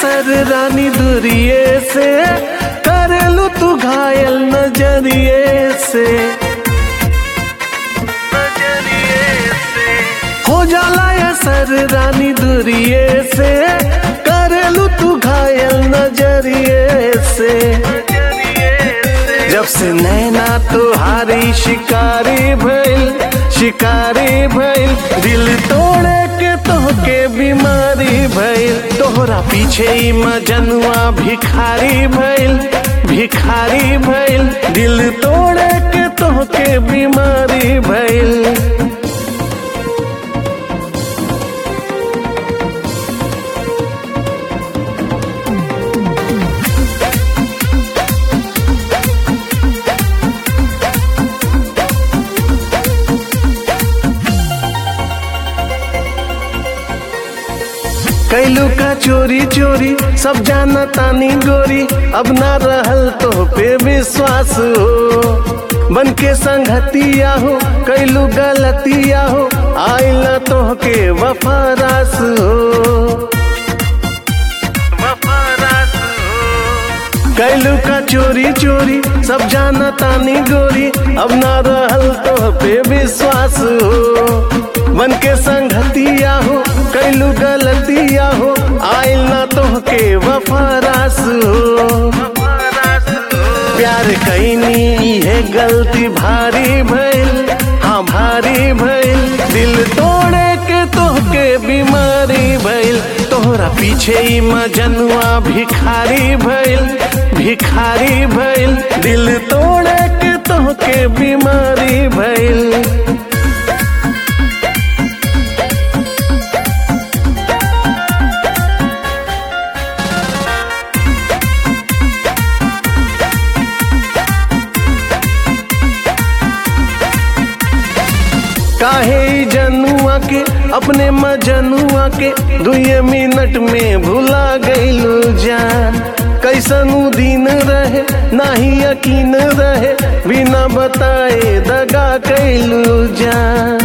असर रानी दुरिए से करेलू तू घायल नजरिए से हो जाला असर रानी दुरिए से करेलू तू घायल नजरिए से जब से नैना तुहारी शिकारी भइल शिकारी भइल दिल तोड़े के तोहके बीमारी भइल तोहरा पीछे ही मजनुआ भिखारी भइल भिखारी भइल दिल तोड़े के तोहके बीमारी भइल कैलू का चोरी चोरी सब जाना तानी गोरी अब ना रहल तो पे विश्वास हो बन के संगतिया हो कैलू गलतिया हो आइल तो के वफारास हो वफारास हो कैलू का चोरी चोरी सब जाना तानी गोरी अब ना रहल तो पे विश्वास हो मन के संगतिया हो कैलू गलतिया हो आइल ना तो के वफारास हो प्यार कैनी है गलती भारी भइल हाँ भारी भइल दिल तोड़े के तोहके बीमारी भइल तोहरा पीछे ही मजनुआ भिखारी भइल भिखारी भइल दिल तोड़े के तोहके बीमारी भइल काहे ई जनुआ के अपने मजनुआ के दुए मिनट में भुला गईलू जान कैसन उ दिन रहे नाही यकीन रहे बिना बताए दगा कैलू जान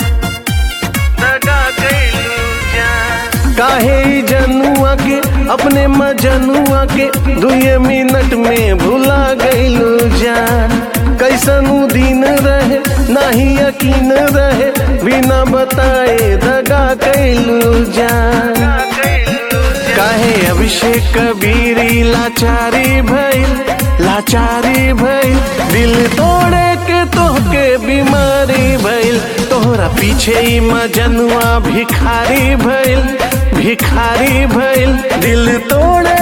दगा कैलू जान काहे ई जनुआ के अपने मजनुआ के दुए मिनट में भुला गईलू जान कैसन उ दिन रहे नाही यकीन रहे बिना बताए दगा कैलू जान काहे अभिषेक कबीरी लाचारी भइल लाचारी भइल दिल तोड़े के तोहके बीमारी भइल तोहरा पीछे ही मजनुआ भिखारी भइल भिखारी भइल दिल तोड़े